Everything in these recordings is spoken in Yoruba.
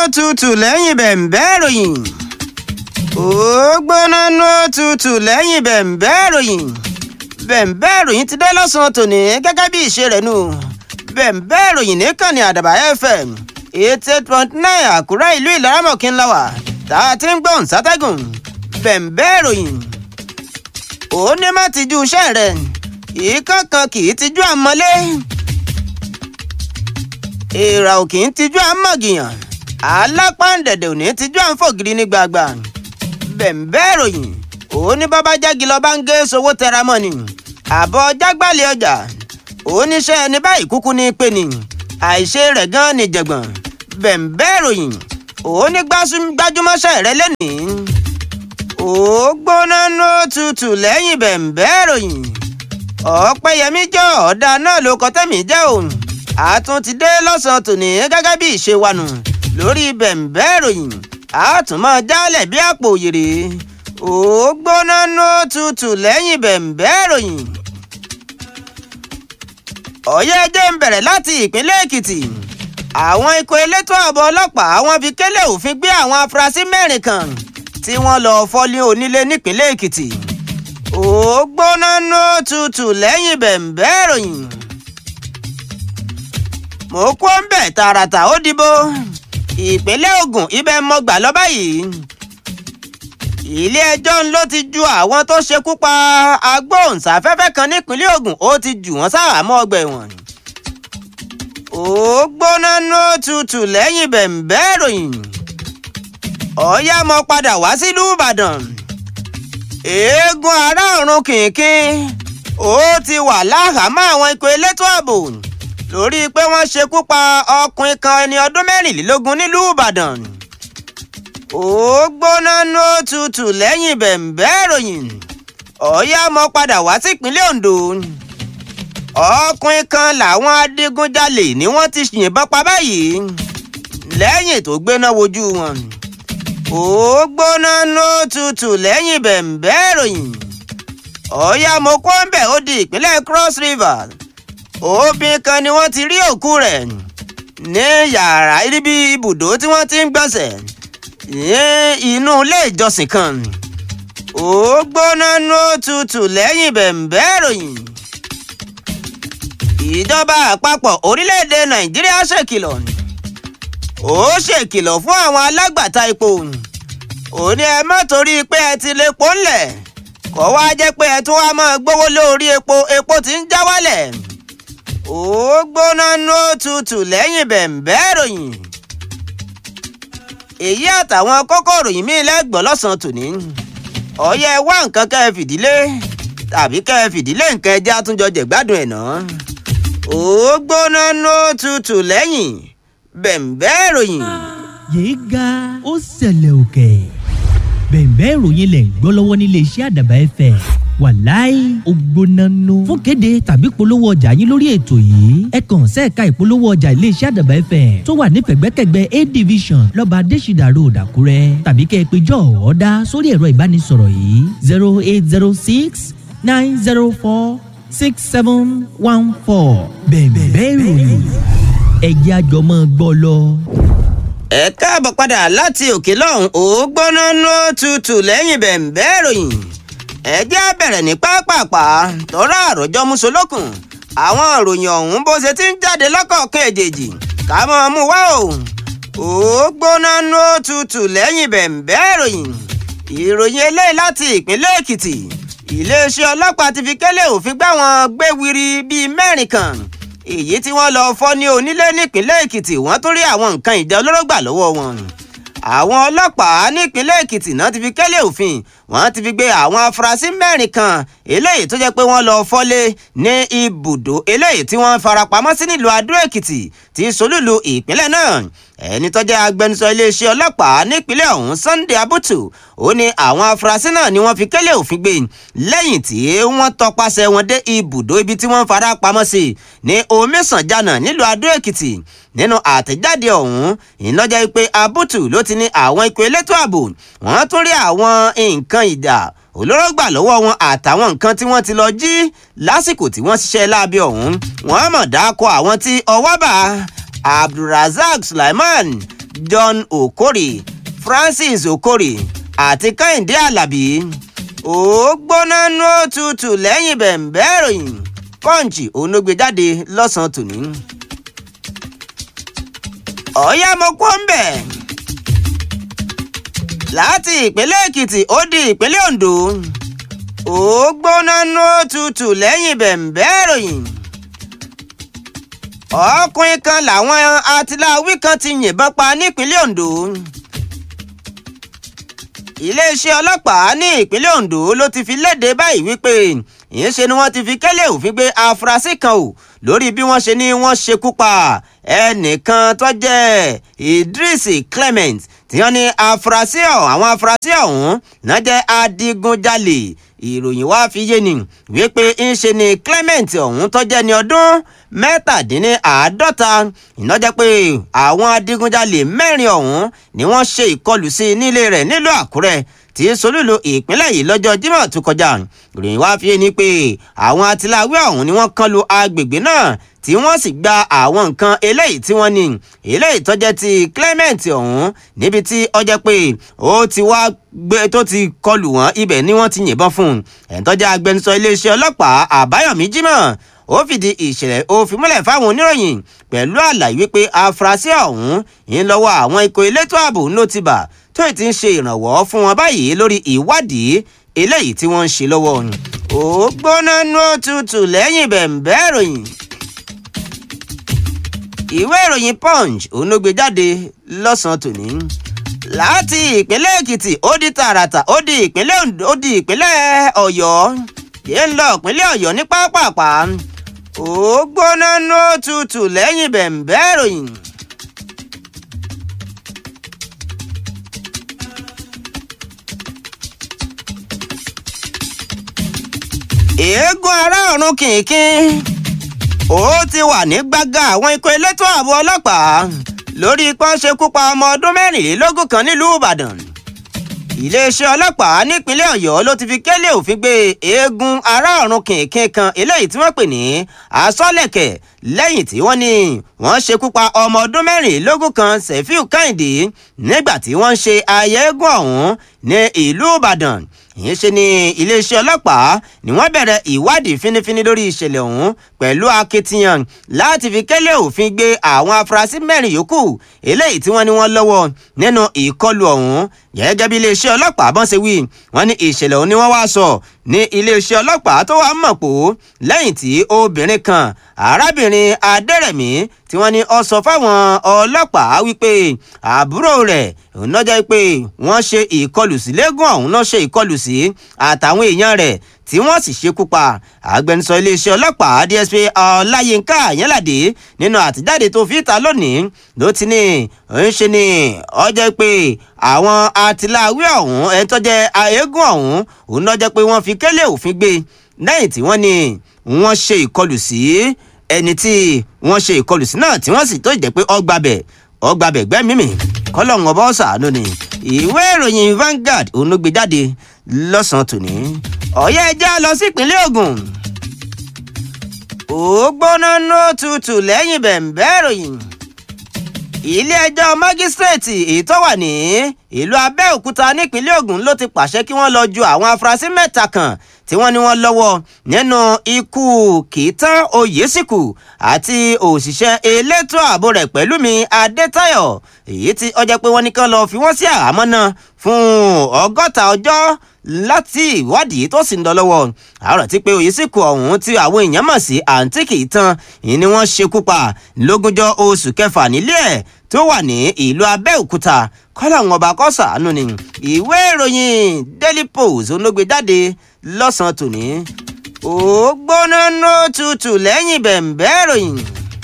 tutù lẹ́yìn bẹ̀m̀bẹ́ ìròyìn. ó gbóná nú tutù lẹ́yìn bẹ̀m̀bẹ́ ìròyìn. bẹ̀m̀bẹ́ ìròyìn ti dé lọ́sàn-án tòní gẹ́gẹ́ bí ìṣe rẹ̀ nù. bẹ̀m̀bẹ́ ìròyìn nìkànnì àdàbà fm eighty eight point nine àkúrẹ́ ìlú ìlaramọ̀kín la wà tá a ti ń gbọ̀n sátẹ́gùn. bẹ̀m̀bẹ́ ìròyìn. ó ní má tijú iṣẹ́ rẹ̀ ìkọ̀kan kì í tijú àmọ́lé èèrà ò kì í tijú àmọ̀gìyàn alápáǹdẹ̀dẹ̀ ò ní tijú àǹfọ̀gìrì ní gbàgbà bẹ̀m̀bẹ́ ìròyìn òun ní bàbá jági lọ bá ń gé sowó tẹra mọ́ ni àbọ̀ jágbálẹ̀ ọjà oníṣẹ́ ẹni báyìí kúkú ní pé ni àìṣe rẹ̀ gan ni jẹ̀gbọ̀n bẹ̀m̀bẹ́ ìròyìn òun ní gbájúmọ́ṣẹ́ rẹ lẹ́nìí ó gbóná ní òtútù lẹ́yìn bẹ̀m̀bẹ́ ìròyìn ọ̀pẹ́yẹmí jọ ọ̀dà náà ló kọ́ tẹ́mi jẹ́ òun àtún ti dé lọ́sàn-án tòní gẹ́gẹ́ bí ìṣe wa nù lórí bẹ̀m̀bẹ́ ìròyìn àtún máa jálẹ̀ bí àpò òyèrè ó gbóná ní òtútù lẹ́yìn bẹ̀m̀bẹ́ ìròyìn. ọ̀yẹ́ jẹ́ ń bẹ̀rẹ̀ láti ìpínlẹ̀ èkìtì àwọn ikọ̀ elétò ààbò ọlọ́pàá wọ́n fi kélé òfin gbé àwọn afurasí mẹ́rin kan tí wọ́n lọ́ọ́ fọ́lé onílé nípínlẹ̀ èkìtì ó gbóná ní òtútù lẹ́yìn bẹ̀m̀bẹ́ ìròyìn mo kó ń bẹ̀ tààràtà ó dìbò ìpínlẹ̀ Ògùn ibẹ̀ mọ gbà lọ báyìí ilé-ẹjọ́ ló ti ju àwọn tó ṣekú pa agbóhùnsáfẹ́fẹ́ kan nípínlẹ̀ Ògùn ó ti jù wọ́n sáhàámọ́ ọgbà ẹ̀wọ̀n ó gbóná ní òtútù lẹ́yìn bẹ̀m̀bẹ́ ìròyìn ọ̀yá mo padà wá sílùú Ìbàdàn eégún ará ọ̀run kìnkìn ó ti wà láhàámọ́ àwọn ikọ̀ elétò ààbò lórí pé wọ́n ṣekú pa ọkùnrin kan ẹni ọdún mẹ́rìnlélógún nílùú ìbàdàn ó gbóná ní òtútù lẹ́yìn bẹ̀m̀bẹ́ ìròyìn ọ̀yá mo padà wá sípínlẹ̀ ondo ọkùnrin kan làwọn adigunjalè ni wọ́n ti yìnbọn pa báyìí lẹ́yìn tó gbéná wojú wọn ó gbóná ní òtútù lẹ́yìn bẹ̀m̀bẹ́ ìròyìn ọ̀yá mo kó ń bẹ̀ ó di ìpínlẹ̀ cross river obìnrin kan ni wọ́n ti rí òkú rẹ̀ ní yàrá ibi ibùdó tí wọ́n ti ń gbọ̀nsẹ̀ ní inú ilé ìjọsìn kan ó gbóná ní òtútù lẹ́yìn bẹ̀m̀bẹ́ ìròyìn ìjọba àpapọ̀ orílẹ̀-èdè nàìjíríà ṣèkìlọ̀ ó ṣèkìlọ̀ fún àwọn alágbàtà epo ó ní ẹ má torí pé ẹ ti lè pò ńlẹ̀ kó wá jẹ́ pé ẹ tún wá máa gbówó lórí epo epo tí ń já wálẹ̀ ó gbóná ní òtútù lẹ́yìn bẹ̀m̀bẹ́ ìròyìn. èyí àtàwọn kókó ìròyìn míì lẹ́gbọ̀n lọ́sàn-án tòní. ọ̀yẹ́ wá nǹkan kẹ́ ẹ fìdílé tàbí kẹ́ ẹ fìdílé nǹkan ẹja àtúnjọ jẹ̀gbádùn ẹ̀ náà. ó gbóná ní òtútù lẹ́yìn bẹ̀m̀bẹ́ ìròyìn. yéé ga ó ṣẹlẹ̀ òkè bẹ̀m̀bẹ́ ìròyìn lẹ̀ ń gbọ́ lọ́wọ́ nílé iṣẹ́ àdàbà ẹ̀fẹ̀ wàláì ògbónánú. fún kéde tàbí polówó ọjà yín lórí ètò yìí ẹ kàn sẹ́ẹ̀ka ìpolówó ọjà iléeṣẹ́ àdàbà fm tó wà ní fẹ̀gbẹ́kẹ̀gbẹ́ a division lọ́ba adésìdà road àkúrẹ́ tàbí kẹ́ ẹ pé jọ́ ọ̀ọ́dá sórí ẹ̀rọ ìbánisọ̀rọ̀ yìí zero eight zero six nine zero four six seven one four bẹ̀ẹ̀bẹ̀ ìròyìn ẹ̀jẹ̀ àjọmọ́ gbọ́ lọ. ẹ káàbọ̀ padà láti òkè lọ́hùn ó gbóná ní òtútù lẹ́yìn bẹ̀m̀bẹ́ ìròyìn ẹ jẹ́ á bẹ̀rẹ̀ ní pápápá tọ́rọ àròjọ musolókun àwọn ìròyìn ọ̀hún bó ṣe ti ń jáde lọ́kọ̀ọ̀kan èjèèjì ká mọ́ ọ mú wá o ó gbóná ní òtútù lẹ́yìn bẹ̀m̀bẹ́ ìròyìn ìròyìn eléyìí láti ìpínlẹ̀ èkìtì iléeṣẹ́ ọlọ́pàá ti fi kélé òfin gbá wọn gbéwiri bíi mẹ́rin kan èyí tí wọ́n lọ fọ́ ní onílé nípínlẹ̀ èkìtì wọ́n tún rí àwọn nǹkan ìjà olóró gbà lọ́wọ́ wọn àwọn ọlọ́pàá nípínlẹ̀ èkìtì náà ti fi kélé òfin wọ́n ti fi gbé àwọn afurasí mẹ́rin kan eléyìí tó jẹ́ pé wọ́n lọ fọ́lé ní ibùdó eléyìí tí wọ́n farapamọ́ sí nílùú adó èkìtì tí solúlu ìpínlẹ̀ náà ẹni tó jẹ́ agbẹnusọ iléeṣẹ́ ọlọ́pàá nípínlẹ̀ ọ̀hún Sunday Abutu ó ní àwọn afurasí náà ni wọ́n fi kélé òfin gbé lẹ́yìn tí wọ́n tọpasẹ̀ wọn dé ibùdó ibi tí wọ́n fara pamọ́ sí ní omisanjana nílùú adó èkìtì nínú àtẹ̀jáde ọ̀hún ìlọ́jà pé Abutu ló ti ní àwọn ikọ̀ elétò ààbò wọ́n tún rí àwọn nǹkan ìdá olóró gbà lọ́wọ́ wọn àtàwọn nǹkan tí wọ́n ti lọ jí lásìkò tí wọ́n ṣiṣẹ́ láabi ọ̀hún wọ́n mọ̀ dáko àwọn tí ọwọ́ bá abdulrasaq sulaiman john okori francis okori àti kẹ́hìndé alábí ó gbóná nú òtútù lẹ́yìn bẹ̀ǹbẹ́ ìròyìn pọ́ǹchì onógbè jáde lọ́sàn-án tòní. ọ̀yá mo kó ń bẹ̀ láti ìpínlẹ̀ èkìtì ó di ìpínlẹ̀ ondo ó gbóná nú òtútù lẹ́yìn bẹ̀ǹbẹ́ ìròyìn ọkùnrin kan làwọn atiláwí kan ti yìnbọn pa nípínlẹ̀ ondo iléeṣẹ́ ọlọ́pàá ní ìpínlẹ̀ ondo ló ti fi léde báyìí wípé ìyẹnṣe ni wọ́n ti fi kẹ́lẹ́ òfin gbé afurasí kan o lórí bí wọ́n ṣe ní wọ́n ṣekú pa ẹnìkan tó jẹ́ idris clement tí wọ́n ní afurasí ọ̀hún àwọn afurasí ọ̀hún náà jẹ́ adigunjalè ìròyìn wá fi yé ni wípé ńṣe ni clement ọ̀hún tó jẹ́ ní ọdún mẹ́tàdínláàádọ́ta iná jẹ́ pé àwọn adigunjalè mẹ́rin ọ̀hún ni wọ́n ṣe ìkọlù sí nílé rẹ̀ nílùú àkúrẹ́ tí solúlu ìpínlẹ̀ yìí lọ́jọ́ Jímọ̀ tó kọjá ìròyìn wá fi ni pé àwọn atiláwí ọ̀hún ni wọ́n kàn lu agbègbè náà tí wọ́n sì gba àwọn nǹkan eléyìí tí wọ́n ní eléyìí tó jẹ́ ti Clement ọ̀hún níbi tí ó jẹ́ pé ó ti wá gbé tó ti kọlù wọ́n ibẹ̀ ni wọ́n ti yìnbọn fún un ẹ̀ńtọ́jà agbẹnusọ iléeṣẹ́ ọlọ́pàá Àbáyọ̀mí Jímọ̀ ó fìdí ìṣẹ̀lẹ̀ òfin múlẹ̀ fáwọn oníròyìn pẹ̀lú àlàyé wípé afurasí ọ̀hún ń lọ́wọ́ àwọn ikọ̀ elétò ààbò ló ti bà tó ti ń ṣe ìrànwọ́ fún wọn báyìí lórí ìwádìí eléyìí tí wọ́n ń ṣe lọ́wọ́ ó gbóná nú òtútù lẹ́yìn bẹ̀ǹbẹ́ ìròyìn. ìwé ìròyìn punch òun ló gbé jáde lọ́sàn-án tòní láti ìpínlẹ̀ èkìtì ó di tààràtà ó di ìpínlẹ̀ ondo ó di ìpínlẹ̀ ọ̀yọ́ yé ń lọ ìpínlẹ̀ ọ̀yọ́ ní pápápá ó gbóná nú òtútù lẹ́yìn bẹ̀ǹbẹ́ ìròyìn. eégún ará ọ̀run kìnkìn ó ti wà ní gbàgà àwọn ikọ̀ elétò ààbò ọlọ́pàá lórí pọ́n ṣekú pa ọmọ ọdún mẹ́rìnlélógún kan nílùú ìbàdàn iléeṣẹ́ ọlọ́pàá nípínlẹ̀ ọ̀yọ́ ló ti fi kélé òfin gbé eégún ará ọ̀run kìnkìn kan eléyìí tí wọ́n pè ní asọ́lẹ̀kẹ̀ lẹ́yìn tí wọ́n ní wọ́n ṣekú pa ọmọ ọdún mẹ́rìnlélógún kan sefiu kẹ́hìndé nígbà tí wọ́n ń ṣe ayẹyẹgún ọ̀hún ní ìlú ìbàdàn ìyẹn ṣe ni iléeṣẹ́ ọlọ́pàá ni wọ́n bẹ̀rẹ̀ ìwádìí fínífíní lórí ìṣẹ̀lẹ̀ ọ̀hún pẹ̀lú akitiyan láti fi kẹ́lẹ́ òfin gbé àwọn afurasí mẹ́rin yòókù eléyìí tí wọ́n ní wọ́n lọ́wọ́ nínú ìkọlù ọ̀hún gẹ́gẹ́ bí iléeṣẹ́ ọlọ́pàá bọ́n ṣe wí wọ́n ní ìṣẹ̀lẹ̀ ọ̀hún ni wọ́n wá sọ ní iléeṣẹ́ ọlọ́pàá tó wà mọ̀ pò lẹ́yìn tí obìnrin kan arábìnrin adẹ́rẹ̀mí tí wọ́n ní ó sọ fáwọn ọlọ́pàá wípé àbúrò rẹ̀ òun náà jẹ́ pé wọ́n ṣe ìkọlù sí lẹ́gùn ọ̀hún náà ṣe ìkọlù sí àtàwọn èèyàn rẹ̀ tí wọ́n sì ṣekú pa agbẹnusọ iléeṣẹ́ ọlọ́pàá DSP ọláyínká àyànládé nínú àtijáde tó fi ta lónìí ló ti ní ń ṣe ni ó jẹ́ pé àwọn atiláwí ọ̀hún ẹni tó jẹ́ eégún ọ̀hún òun náà jẹ́ pé wọ́n fi kélé òfin gbé lẹ́yìn tí wọ́n ní wọ́n ṣe ìkọlù sí ẹni tí wọ́n ṣe ìkọlù sí náà tí wọ́n sì tó jẹ́ pé ọgbàbẹ̀ ọgbàbẹ̀ gbẹ́mímì kọ́lọ́hún ọba ọ̀sàánú ni ìwé ìròyìn Vanguard òun ló gbé jáde lọ́sàn-án tòní ọ̀yẹ́ ẹja lọ sí ìpínlẹ̀ Ògùn ó gbóná ní òtútù lẹ́yìn bẹ̀ǹbẹ́ ìròyìn ilé ẹjọ́ mágísírèètì èyí tó wà ní ìlú Abẹ́òkúta nípínlẹ̀ Ògùn ló ti pàṣẹ kí wọ́n lọ ju àwọn afurasí mẹ́ta kan tí wọ́n ní wọ́n lọ́wọ́ nínú ikú Kìtàn Oyèsìkù àti òṣìṣẹ́ elétò ààbò rẹ̀ Pẹ̀lúmi Adétáyọ̀ èyí tí ó jẹ́ pé wọ́n ní kán lọ fi wọ́n sí àhámọ́ náà fún ọgọ́ta ọjọ́ láti ìwádìí tó sì ń lọ lọ́wọ́ àárọ̀ tí pé Oyèsìkù ọ̀hún tí àwọn èèyàn mọ̀ sí àǹtí Kìtàn ìyẹn ni wọ́n ṣekú pa lógúnjọ́ oṣù kẹfà nílé ẹ̀ tó wà ní ìlú Abẹ́òkúta kọ́lá àwọn ọba kọ́sà àánú ni ìwé ìròyìn Daily Post olóògbé jáde lọ́sàn-án tòní ó gbóná nó tutù lẹ́yìn bẹ̀ǹbẹ́ ìròyìn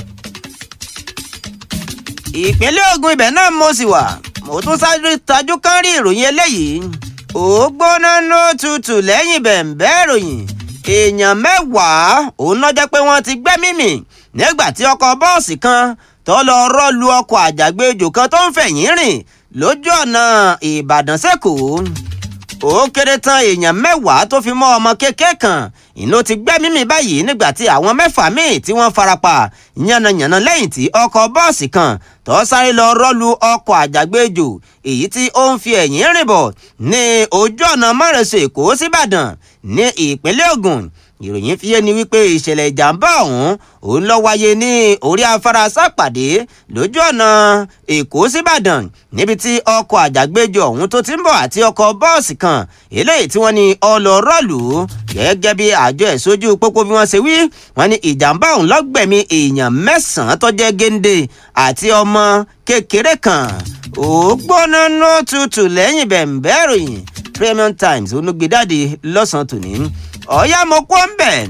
ìpínlẹ̀ Ògùn ibẹ̀ náà mo sì wà mo tún sáré tajú kán rí ìròyìn eléyìí ó gbóná nó tutù lẹ́yìn bẹ̀ǹbẹ́ ìròyìn èèyàn mẹ́wàá òun náà jẹ́ pé wọ́n ti gbẹ́mí mì nígbà tí ọkọ̀ bọ́ọ̀sì kan tó lọ rọ́ọ̀lù ọkọ̀ àjàgbéjò kan tó ń fẹ̀yìn rìn lójú ọ̀nà Ìbàdàn sẹ́kọ̀ọ́ ó kéré tán èèyàn mẹ́wàá tó fi mọ́ ọmọ kékeré kan ìná ti gbẹ́mí mi báyìí nígbà tí àwọn mẹ́fà míì tí wọ́n farapa yánnayànna lẹ́yìn tí ọkọ̀ bọ́ọ̀sì kan tó sáré lọ rọ́lu ọkọ̀ àjàgbéjò èyí tí ó ń fi ẹ̀yìn rìn bọ̀ ní ojú ọ̀nà márosẹ̀ èkó síbàdàn ní ìpínlẹ̀ ògùn ìròyìn fi yé ni wípé ìṣẹ̀lẹ̀ ìjàmbá ọ̀hún òun lọ wáyé ní orí afárá sápàdé lójú ọ̀nà èkó síbàdàn níbi tí ọkọ̀ àjàgbéjọ ọ̀hún tó ti ń bọ̀ àti ọkọ̀ bọ́ọ̀sì kan eléyìí tí wọ́n ní ọlọ́rọ́ọ̀lù gẹ́gẹ́ bí àjọ ẹ̀sójú pópó bí wọ́n ṣe wí wọ́n ní ìjàmbá ọ̀hún lọ́gbẹ̀mí èèyàn mẹ́sàn-án tó jẹ́ géńdé àti ọmọ kékeré kan ó gbóná ló tutù lẹ́yìn bẹ̀ǹbẹ̀ ìròyìn Premium Times olùgbèdáde lọ́sàn-án tòní ọ̀yá mo kó ń bẹ̀.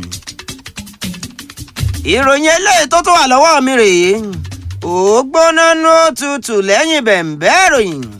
ìròyìn eléyìí tó tún wà lọ́wọ́ mi rèé ó gbóná ló tutù lẹ́yìn bẹ̀ǹbẹ̀ ìròyìn